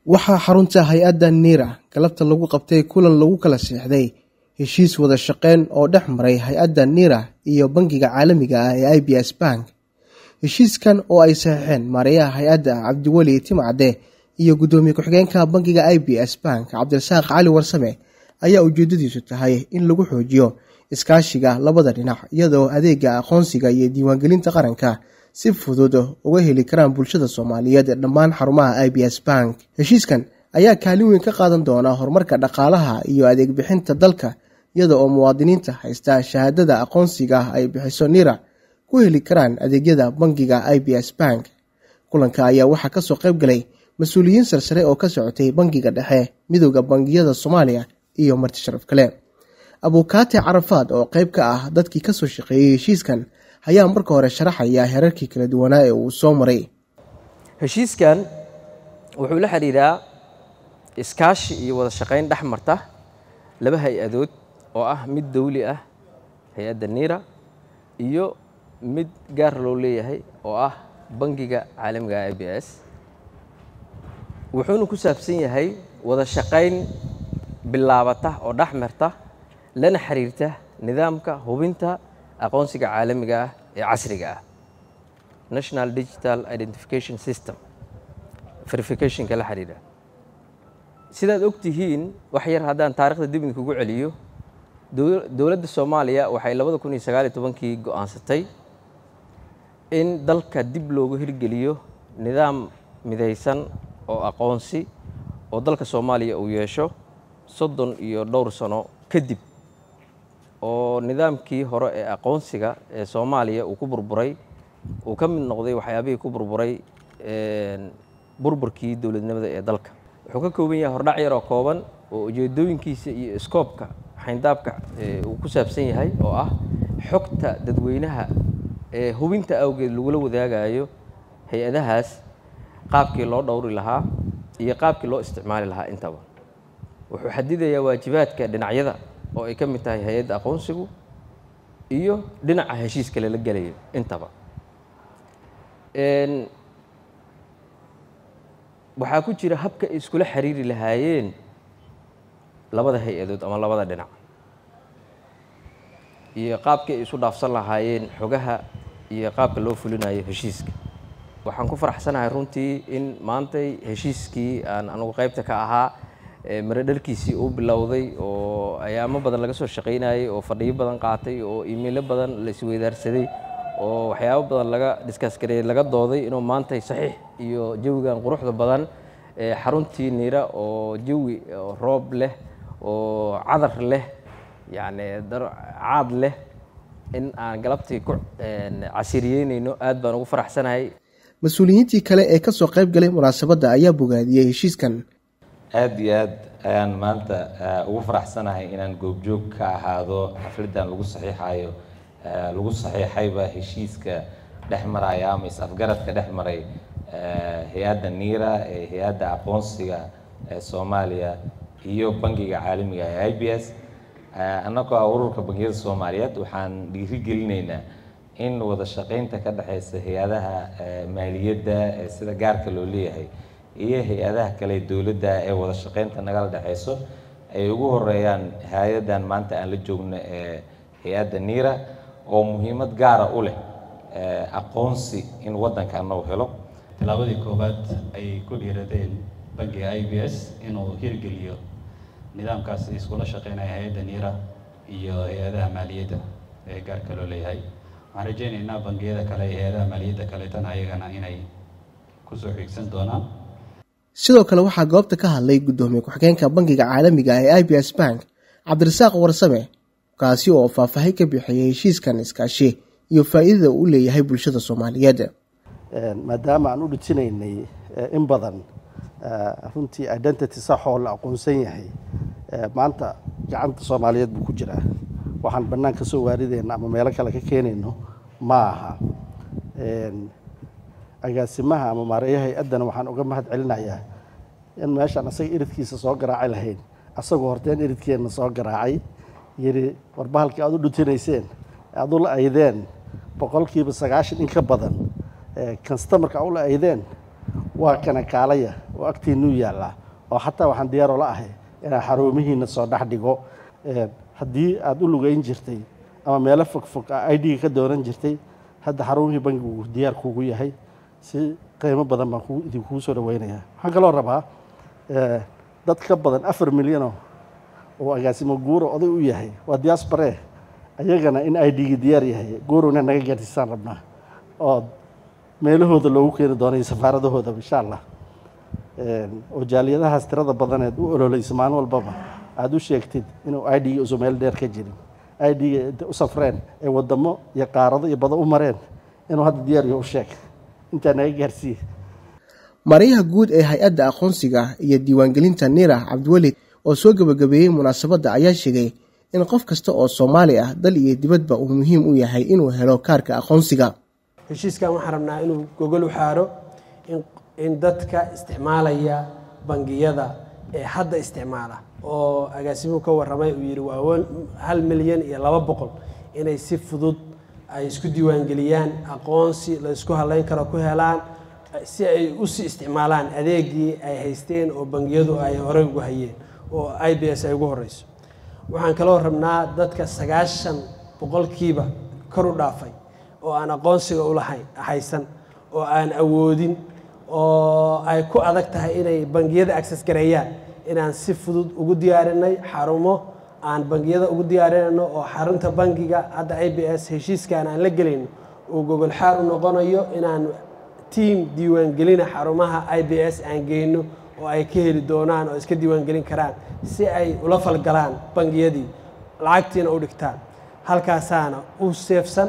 waxaa xarunta hay-adda niira galabta lagu qabtay kulan lagu kala siixday heshiis wada shaqeyn oo dhex maray hay-adda niira iyo bangiga caalamiga ah ee i b s bank heshiiskan oo ay saxiixeen maareeyaha hay-adda cabdiweli timcade iyo guddoomiye ku-xigeenka bangiga i b s bank cabdirasaaq cali warsame ayaa ujeedadiisu tahay in lagu xoojiyo iskaashiga labada dhinac iyadoo adeega aqoonsiga iyo diiwaangelinta qaranka si fudud uga heli karaan bulshada soomaaliyeed ee dhammaan xarumaha i b s bank heshiiskan ayaa kaalin weyn ka qaadan doona horumarka dhaqaalaha iyo adeeg bixinta dalka iyada oo muwaadiniinta haysta shahaadada aqoonsiga ay bixiso nira ku heli karaan adeegyada bangiga i b s bank kulanka ayaa waxaa kasoo qayb galay mas-uuliyiin sarsare oo ka socotay bangiga dhexe midooda bangiyada soomaaliya iyo marti sharaf kale abuukaate carafaad oo qayb ka ah dadkii kasoo shaqeeyey heshiiskan ayaa marka hore sharaxaya herarkii kala duwanaa ee uu soo maray heshiiskan wuxuu la xidhiidhaa iskaashi iyo wada shaqayn dhex marta laba hay-adood oo ah mid dawli ah hay-adda niira iyo mid gaar loo leeyahay oo ah bangiga caalamiga i b s wuxuuna ku saabsan yahay wada shaqayn bilaabata oo dhex marta lana xiriirta nidaamka hubinta aqoonsiga caalamiga ah ee casriga ah national digital identification system verificationka la xidhiidha sidaad og tihiin wax yar haddaan taarikhda dib idinkugu celiyo dowladda soomaaliya waxay labada kun iyo sagaal iyo tobankii go-aansatay in dalka dib loogu hirgeliyo nidaam midaysan oo aqoonsi oo dalka soomaaliya uu yeesho soddon iyo dhowr sano kadib oo nidaamkii hore ee aqoonsiga ee soomaaliya uu ku burburay uu ka mid noqday waxyaabihii ku burburay burburkii dowladnimada ee dalka wuxuu ka kooban yahay hordhac yaroo kooban oo ujeedooyinkiisa iyo iskoobka xayndaabka uu ku saabsan yahay oo ah xogta dadweynaha ee hubinta awgeed lagula wadaagayo hay-adahaas qaabkii loo dhowri lahaa iyo qaabkii loo isticmaali lahaa intaba wuxuu xadidayaa waajibaadka dhinacyada oo ay ka mid tahay hay-adda aqoonsigu iyo dhinaca heshiiska lala gelayo intaba waxaa ku jira habka ay iskula xiriiri lahaayeen labada hay-adood ama labada dhinac iyo qaabkii ay isu dhaafsan lahaayeen xogaha iyo qaabka loo fulinayo heshiiska waxaan ku faraxsanahay runtii in maantay heshiiskii aan anugu qaybta ka ahaa maradharkiisii uu bilowday oo ayaamo badan laga soo shaqaynayay oo fadhiyo badan qaatay oo iimaylo badan la isweydaarsaday oo waxyaabo badan laga diskas gareeyey laga dooday inuu maantay saxiix iyo jawigan quruxda badan xaruntii niira oo jawi roob leh oo cadar leh yacni caad leh in aan galabtii ku casiriyeynayno aad baan ugu faraxsanahay mas-uuliyiintii kale ee kasoo qayb galay munaasabadda ayaa bogaadiyey heshiiskan aada iyo aad ayaan maanta ugu faraxsanahay inaan goobjoog ka ahaado xafladdan lagu saxiixayo lagu saxiixayba heshiiska dhex maraya ama is-afgaradka dhex maray hay-adda niira ee hay-adda aqoonsiga ee soomaaliya iyo bangiga caalamiga ee i b s annagoo ah ururka bangiyada soomaaliyeed waxaan dhiirigelinaynaa in wada shaqaynta ka dhexeysa hay-adaha maaliyadda ee sida gaarka loo leeyahay iyo hay-adaha kale dowladda ee wada shaqaynta nagala dhexeyso ay ugu horeeyaan hay-addan maanta aan la joogno ee hay-adda niira oo muhiimad gaara u leh aqoonsi in waddankaana uu helo tilaabadii koowaad ayay ku dhiiradeen bangiga i b s inuu hirgeliyo nidaamkaas iskula shaqeynaya hay-adda niira iyo hay-adaha maaliyadda ee gaarka loo leeyahay waxaan rajeynaynaa bangiyada kale iyo hay-adaha maaliyadda kaleetana ayagana inay kusoo xiigsan doonaan sidoo kale waxaa goobta ka hadlay guddoomiye ku-xigeenka bangiga caalamiga ee i b s bank cabdirasaaq warsame kaasi oo faahfaahin ka bixiyay heshiiskan iskaashi iyo faa'iidada uu leeyahay bulshada soomaaliyeed maadaama aan u dhijinaynay in badan runtii identity saxoo la aqoonsan yahay maanta gacanta soomaaliyeed buu ku jiraa waxaan bannaan ka soo waaridayna ama meelo kale ka keenayno ma aha agaasimaha ama maareeyaha hay-addana waxaan uga mahad celinayaa in meeshaan asaga iridkiisa soo garaaci lahayn asagoo horteen iridkeenna soo garaacay yidhi warbahalkii aad u dhutinayseen aad ula aydeen boqolkiiba sagaashan in ka badan kastamarka aad ula aydeen waa kana kaalaya oo agtiinuu yaallaa oo xataa waxaan diyaaroo la ahay inaan xaruumihiina soo dhex dhigo haddii aada u lugeyn jirtay ama meelo fogfog a i d-ga ka doonan jirtay hadda xarumihii bangigu diyaar kuugu yahay si qiimo badan baan idinkuu soo dhaweynayaa waxaan kaloo rabaa dad ka badan afar milyanoo oo agaasimo guuro oday u yahay waa diaspare ayagana in i d-gi diyaar yahay guurowna naga gaarsiisaan rabnaa oo meelahooda loogu keeni doono iyo safaaradahooda insha allah oo jaaliyadahaas tirada badaneed u ololeysa maalin walbaba aada u sheegtid inuu i d-ga usu meel dheer ka jirin i d-ga inta u safreen ee wadamo iyo qaarado iyo bado u mareen inuu hadda diyaar yaho u sheeg intaa naga gaarsiiye maryaha guud ee hay-adda aqoonsiga iyo diiwaangelinta nira cabdiwelid oo soo gebagabeeyey munaasabadda ayaa sheegay in qof kasta oo soomaali ah dal iyo dibadba uu muhiim u yahay inuu helo kaarka aqoonsiga heshiiskan waxaan rabnaa inuu gogol u xaaro in dadka isticmaalaya bangiyada ee hadda isticmaala oo agaasimuhu ka warramay uu yidhi waa hal milyan iyo laba boqol inay si fudud ay isku diiwaangeliyaan aqoonsi la isku halayn karo ku helaan si ay usii isticmaalaan adeegii ay haysteen oo bangiyadu ay horey ugu hayeen oo i b s ay ugu horeyso waxaan kaloo rabnaa dadka sagaashan boqolkiiba kor u dhaafay oo aan aqoonsiga ulahayn haysan oo aan awoodin oo ay ku adag tahay inay bangiyada access gareeyaan inaan si fudud ugu diyaarinay xarumo aan bangiyada ugu diyaarinayno oo xarunta bangiga hadda i b s heshiiskan aan la gelayno uu gogol xaar u noqonayo inaan tiam diiwaangelina xarumaha i b s aan geyno oo ay ka heli doonaan oo iska diiwaangelin karaan si ay ula falgalaan bangiyadii lacagtiina u dhigtaan halkaasaana u seefsan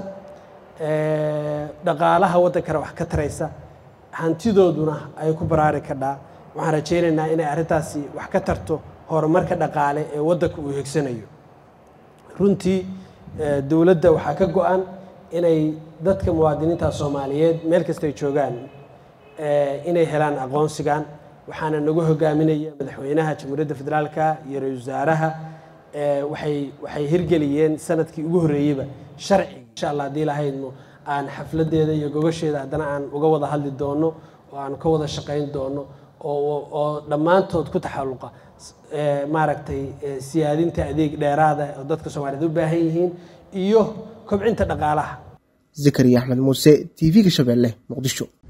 dhaqaalaha waddankana wax ka taraysa hantidooduna ay ku baraari kadhaa waxaan rajaynaynaa inay arrintaasi wax ka tarto horumarka dhaqaale ee waddanka uu higsanayo runtii dowladda waxaa ka go-an inay dadka muwaadiniinta soomaaliyeed meel kastay joogaan inay helaan aqoonsigan waxaana nagu hogaaminaya madaxweynaha jamhuuriyadda federaalka iyo ra-isul wasaaraha waxay waxay hirgeliyeen sanadkii ugu horreeyeyba sharciga insha allah haddii lahaydno aan xafladeeda iyo gogasheeda haddana aan uga wada hadli doono oo aan ka wada shaqayn doono oo dhammaantood ku taxalluqa maaragtay siyaadinta adeeg dheeraada oo dadka soomaaliyeed u baahan yihiin iyo kobcinta dhaqaalaha zakariya axmed muuse t v-ga shabeelle muqdisho